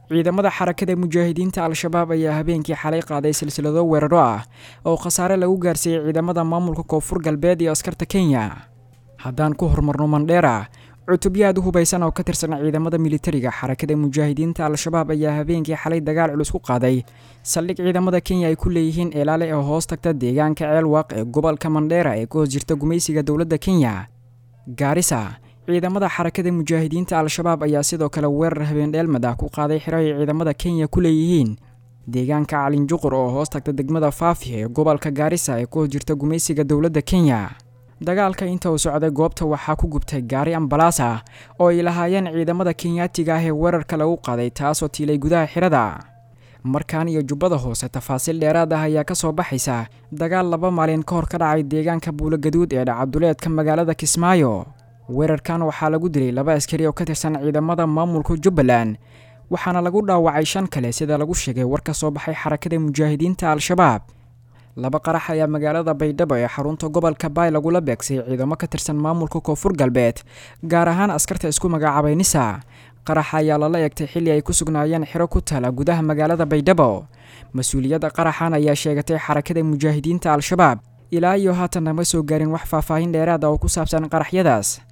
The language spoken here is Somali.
ciidamada xarakada mujaahidiinta al-shabaab ayaa habeenkii xalay qaaday silsilado weeraro ah oo khasaare lagu gaarsiiyey ciidamada maamulka koonfur galbeed iyo askarta kenya haddaan ku horumarno mandheera cutubyo aad u hubaysan oo ka tirsan ciidamada militariga xarakada mujaahidiinta al-shabaab ayaa habeenkii xalay dagaal culus ku qaaday saldhig ciidamada kenya ay ku leeyihiin eelaale ee hoos tagta deegaanka ceelwaaq ee gobolka mandheera ee ka hoos jirta gumaysiga dowladda kenya gaarisa ciidamada xarakada mujaahidiinta al-shabaab ayaa sidoo kale weerar habeendheelmad ah ku qaaday xiro ay ciidamada kenya ku leeyihiin deegaanka calinjuqur oo hoos tagta degmada faafi ee gobolka gaarisa ee ka hoos jirta gumaysiga dowladda kenya dagaalka inta uu socday goobta waxaa ku gubtay gaari ambalaas ah oo ay lahaayeen ciidamada kenyaatiga ah ee weerarka lagu qaaday taasoo tiilay gudaha xirada markaan iyo jubbada hoose tafaasiil dheeraad ah ayaa ka soo baxaysa dagaal laba maalin ka hor ka dhacay deegaanka buulogaduud ee dhacaduleedka magaalada kismaayo weerarkan waxaa lagu dilay laba askari oo ka tirsan ciidamada maamulka jubbaland waxaana lagu dhaawacay shan kale sida lagu sheegay war ka soo baxay xarakada mujaahidiinta al-shabaab laba qarax ayaa magaalada baydhabo ee xarunta gobolka baay lagula beegsay ciidamo ka tirsan maamulka koonfur galbeed gaar ahaan askarta isku magacaabay nisa qaraxa ayaa lala eegtay xilli ay ku sugnaayeen xiro ku taala gudaha magaalada baydhabo mas-uuliyadda qaraxan ayaa sheegatay xarakada mujaahidiinta al-shabaab ilaa iyo haatan nama soo gaarin wax faahfaahin dheeraad ah oo ku saabsan qaraxyadaas